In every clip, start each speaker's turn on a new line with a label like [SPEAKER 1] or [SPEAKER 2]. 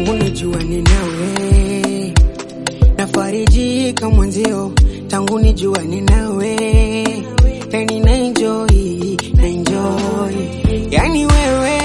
[SPEAKER 1] tangu nijuane nawe, nafarijika mwenzio tangu nijuane nawe, yani na enjoy, na enjoy, yani wewe,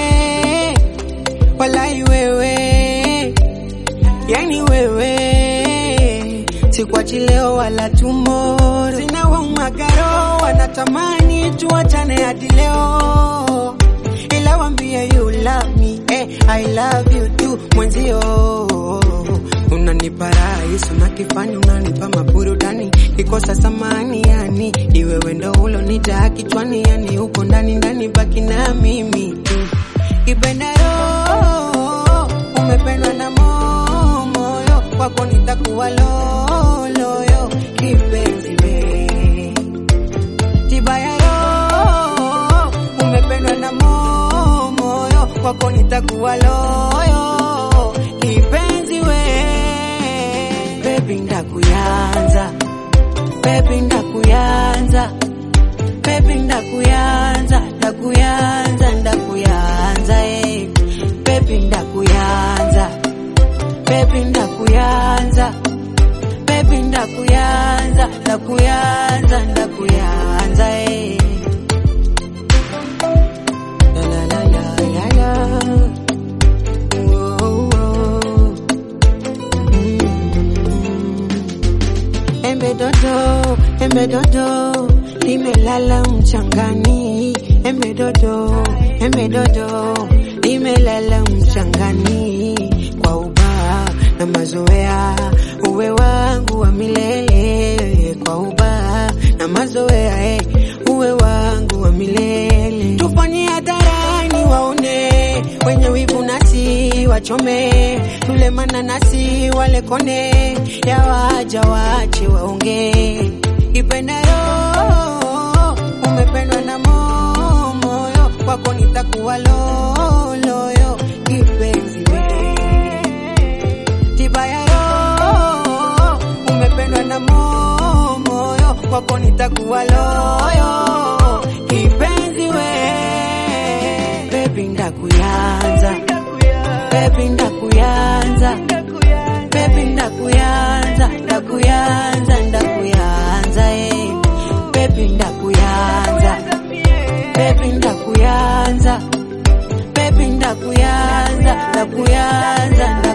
[SPEAKER 1] walai wewe, yani wewe, sikwachi leo wala tomorrow, sina waumagaro wanatamani tuachane hadi leo ila wambie you love me eh, I love you too mwenzio unanipa rahisi unakifanya unanipa maburudani kikosa samani yani iwewe ndo ulo nijaa kichwani yani uko ndani ndani baki na mimi tu kipenda roho umependwa na mo- moyo kwako nitakuwa loloyo kipenzi we tiba ya roho umependwa na mo- moyo kwako nitakuwa loyo kipenzi we bebi ndakuyanza bebi ndakuyanza bebi ndakuyanza ndakuyanza ndakuyanza eh. bebi ndakuyanza bebi ndakuyanza bebi ndakuyanza ndakuyanza ndakuyanza eh. La la la la la la. Whoa, whoa. Mm. Embe dodo, embe dodo, limelala mchangani. Embe dodo, embe dodo, limelala mchangani. Kwa ubaa na mazoea, uwe wangu wa milele. Kwa ubaa na mazoea, eh, uwe wangu wa milele. Tufanye hadharani waone, wenye wivu nasi wachome, tule mananasi wale kone, ya waja wache waongee. Ipenda roho, umependwa na mo- moyo, kwako nitakuwa loloyo, kipenzi we tiba ya roho umependwa na mo- moyo kwako nitakuwa loyo kipenzi we bebi ndakuyanza bebi ndakuyanza bebi ndakuyanza ndakuyanza ndakuyanza eh. bebi ndakuyanza bebi ndakuyanza bebi ndakuyanza ndakuyanza ndakuyanza